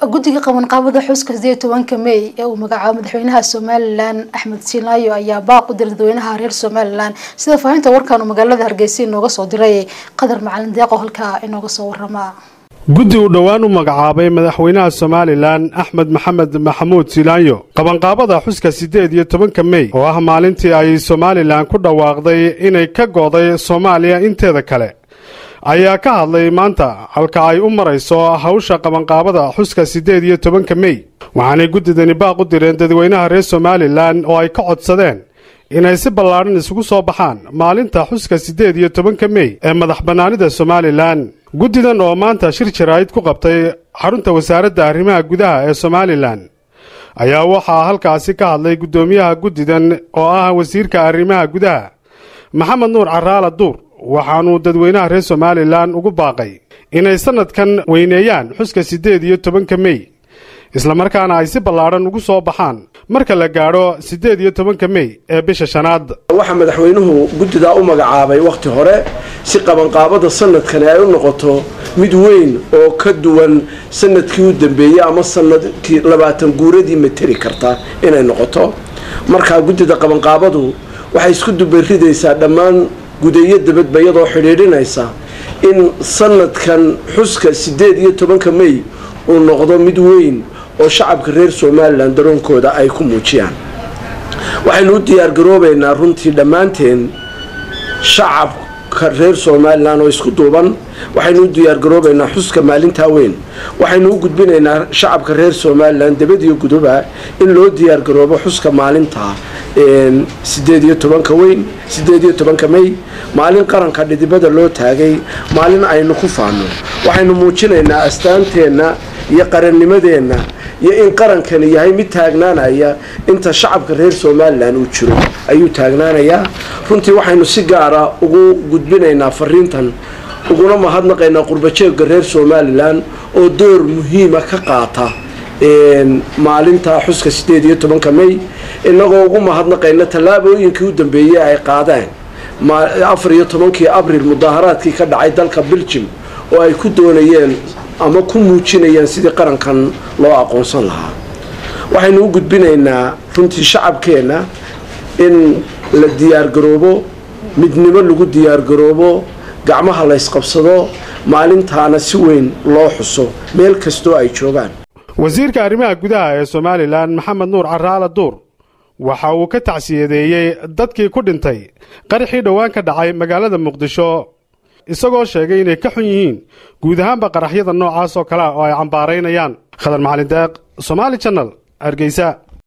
guddiga qabanqaabada xuska sideed tobanka mey ee uu magacaabo madaxweynaha somalilan axmed siinaayo ayaa baaq u diray dadweynaha reer somalilan sida faahinta warkan uu magaalada hargeysa inooga soo diray qadar macalin deeqo halkaa inooga soo warama guddi uu dhowaan u magacaabay madaxweynaha somalilan axmed maxamed maxamuud silaanyo qabanqaabada xuska siddeed iyo tobanka mey oo ah maalintii ay somalilan ku dhawaaqday inay ka go'day soomaaliya inteeda kale ayaa ka hadlay maanta halka ay u marayso hawsha qabanqaabada xuska siddeed iyo tobanka mey waxaanay guddidani baaq u direen dadweynaha reer somalilan oo ay ka codsadeen inay si ballaadhan isugu soo baxaan maalinta xuska siddeed iyo tobanka mey ee madax bannaanida somalilan guddidan oo maanta shir jaraa'id ku qabtay xarunta wasaaradda arrimaha gudaha ee somalilan ayaa waxaa halkaasi ka hadlay guddoomiyaha guddidan oo ah wasiirka arrimaha gudaha maxamed nuur caraala duur waxaanuu dadweynaha reer somalilan ugu baaqay inay sannadkan weyneeyaan xuska siddeed iyo tobanka mey islamarkaana ay si ballaadhan ugu soo baxaan marka la gaadho siddeed iyo tobanka mey ee bisha shanaad waxaa madaxweynuhu guddidaa u magacaabay wakhti hore si qabanqaabada sanadkani ay u noqoto mid weyn oo ka duwan sanadkii u dambeeyey ama sanadkii labaatan guuradii materi karta inay noqoto markaa guddida qabanqaabadu waxay isku dubaridaysaa dhammaan gudeeyo dabadba iyadoo xidhiidhinaysa in sanadkan xuska siddeed iyo tobanka mey uu noqdo mid weyn oo shacabka reer somalilan daroonkooda ay ku muujiyaan waxaynu u diyaargaroobaynaa runtii dhammaanteen shacabka reer somalilan oo isku duuban waxaynu u diyaargaroobaynaa xuska maalintaa weyn waxaynu u gudbinaynaa shacabka reer somalilan dabadiyo guduba in loo diyaargaroobo xuska maalinta sideed iyo tobanka weyn sideed iyo tobanka mey maalin qaranka dhidibada loo taagay maalin aynu ku faano waxaynu muujinaynaa astaanteenna iyo qarannimadeenna iyo in qarankani yahay mid taagnaanaya inta shacabka reer somalilan uu jiro ayuu taagnaanayaa runtii waxaynu si gaara ugu gudbinaynaa fariintan uguna mahadnaqaynaa qurbajeegga reer somalilan oo door muhiima ka qaata maalinta xuska sideed iyo tobanka mey inagoo ugu mahadnaqayna tallaabooyinkii u dambeeyey ay qaadeen afar iyo tobankii abril mudaaharaadkii ka dhacay dalka beljim oo ay ku doonayeen ama ku muujinayeen sidii qarankan loo aqoonsan lahaa waxaynu u gudbinaynaa runtii shacabkeenna in la diyaargaroobo midnimo lagu diyaargaroobo gacmaha la ysqabsado maalintaana si weyn loo xuso meel kastoo ay joogaan wasiirka arrimaha gudaha ee somalilan maxamed nuur caraala duur waxa uu ka tacsiyadeeyey dadkii ku dhintay qaraxii dhowaan ka dhacay magaalada muqdisho isagoo sheegay inay ka xun yihiin guud ahaanba qaraxyada noocaas oo kale oo ay cambaaraynayaan khadar macalin deeq somaali janal hargeysa